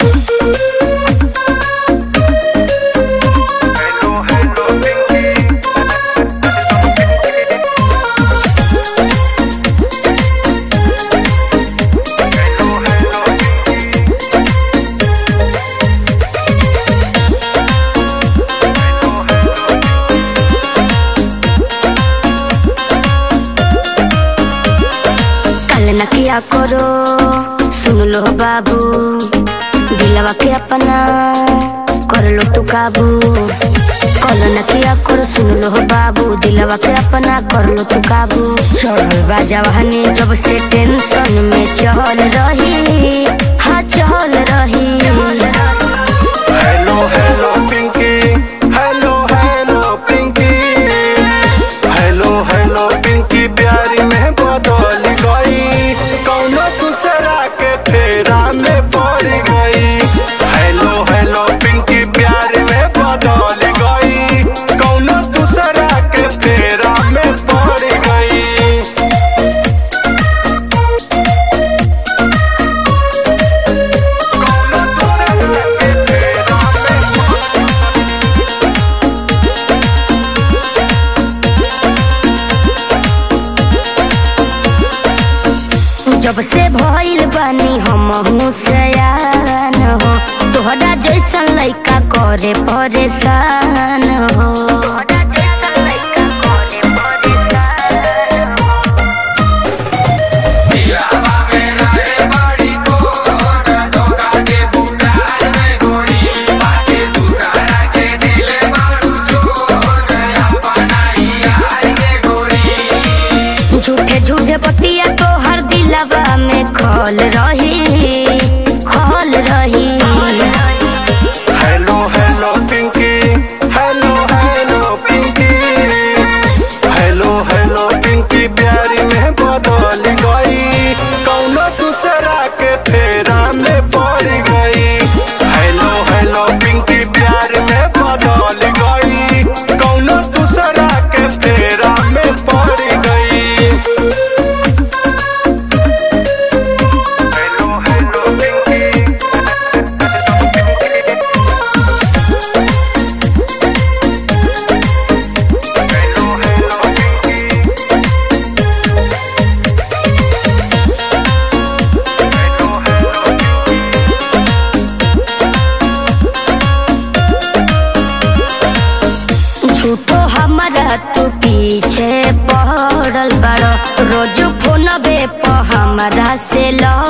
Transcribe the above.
कल न किया करो सुन लो बाबू दिलवा के अपना कर लो तू काबू कल न किया करो सुन लो बाबू दिलवा के अपना कर लो तू काबू चढ़ल बा जवानी जब से टेंशन में चल रही हाँ चल रही hello hello Pinky hello hello Pinky hello hello Pinky प्यारी में बदल गई कौनो दूसरा के फेरा में पड़ गई हेलो हेलो पिंकी प्यारी में बदल गई कौनो दूसरा के फेरा में पड़ गई कौनो दूसरा के फेरा में जब से भइल बानी हम सयान हो तोहरा जैसन लइका करे परेशान हो झूठे झूठे पतिया तोहर दिलवा में खल रही खल रही hello hello Pinky hello hello Pinky hello hello Pinky प्यारी में बदल गई कौनो दूसरा के फेरा में पड़ गई हेलो हेलो पिंकी प्यार में बदल गई कौनो दूसरा के फेरा में पड़ गई hello hello Pinky hello hello Pinky hello hello झूठो हमारा तू पीछे पड़ल बड़ो रोज फोन बे प हमारा से लड़